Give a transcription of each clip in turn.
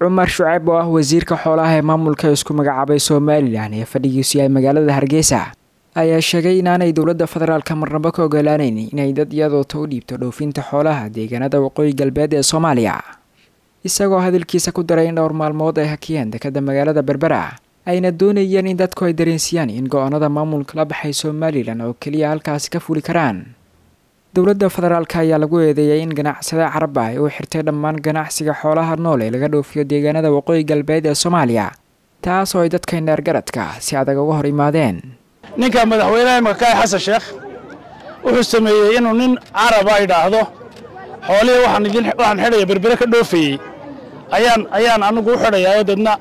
cumar shuceyb oo ah wasiirka xoolaha ee maamulka isku magacaabay somalilan ee fadhigiisu yahay magaalada hargeysa ayaa sheegay inaanay dowladda federaalka marnabo ka ogolaaneyn inay dad iyadoota u dhiibto dhoofinta xoolaha deegaanada waqooyi galbeed ee soomaaliya isagoo hadalkiisa ku daray in dhowr maalmood ay hakiyeen dekada magaalada berbera ayna doonayeen in dadku ay dareensiyaan in go-aanada maamulka la baxay somalilan oo keliya halkaasi ka fuli karaan dowladda federaalk ayaa lagu eedeeyay in ganacsada carab ah ay u xirtay dhammaan ganacsiga xoolaha nool ee laga dhoofiyo deegaanada waqooyi galbeed ee soomaaliya taas oo ay dadka indheergaradka si adag uga hor imaadeen ninka madaxweynaha makaay xasan sheekh wuxuu sameeyey inuu nin caraba idhaahdo xoolihii waxaan idin waxaan xidhaya berbere ka dhoofayey ayaan ayaan anigu u xidhayaa deedna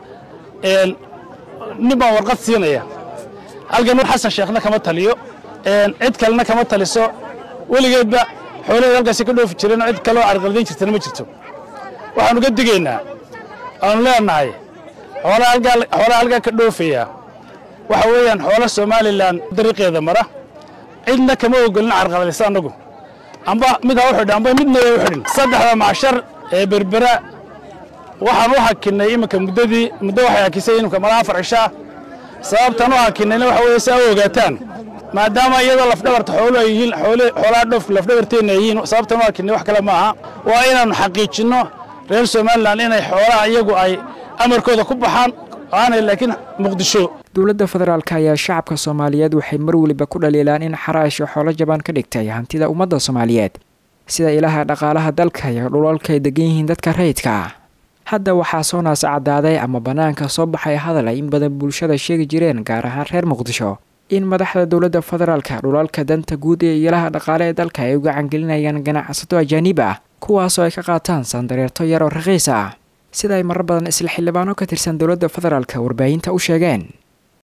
nin baan warqad siinaya halkan xasan sheekhna kama taliyo cid kalena kama taliso weligeedba xoolaheed halkaasi ka dhoofi jireen cid kaloo carqaladayn jirtana ma jirto waxaanu ka digaynaa aanu leenahay xoolaha halkaa ka dhoofaya waxa weeyaan xoolo somalilan dariiqeeda mara cidna kama ogolin carqaladaysa annagu amba mid ha u xidhin amba midna waa u xidhin saddexda macshar ee berbera waxaan u hakinnay iminka muddadii muddo waxay hakisay iminka malaa afar cishaa sababtan u hakinnayna waxa weeye si a u ogaataan maadaama iyadoo lafdhabarta xooluhu ay yihiin xoolaha dhoof lafdhabarteenna ay yihiin sababtan u hakinnay wax kale ma aha waa inaannu xaqiijinno reer somalilan inay xoolaha iyagu ay amarkooda ku baxaan aanay laakiin muqdisho dowladda federaalk ayaa shacabka soomaaliyeed waxay mar weliba ku dhaliilaan in xaraasha xoolo jabaan ka dhigtay hantida ummadda soomaaliyeed sida ilaha dhaqaalaha dalka iyo dhulalka ay degan yihiin dadka rayidka hadda waxaa soo naas caddaaday ama bannaanka soo baxay hadal ay in badan bulshada sheegi jireen gaar ahaan reer muqdisho in madaxda dowladda federaalka dhulalka danta guud ee ilaha dhaqaale ee dalka ay u gacangelinayaan ganacsato ajaaniib ah kuwaasoo ay ka qaataan sandareerto yar oo raqiis ah sida ay marar badan isla xildhibaano ka tirsan dowladda federaalka warbaahinta u sheegeen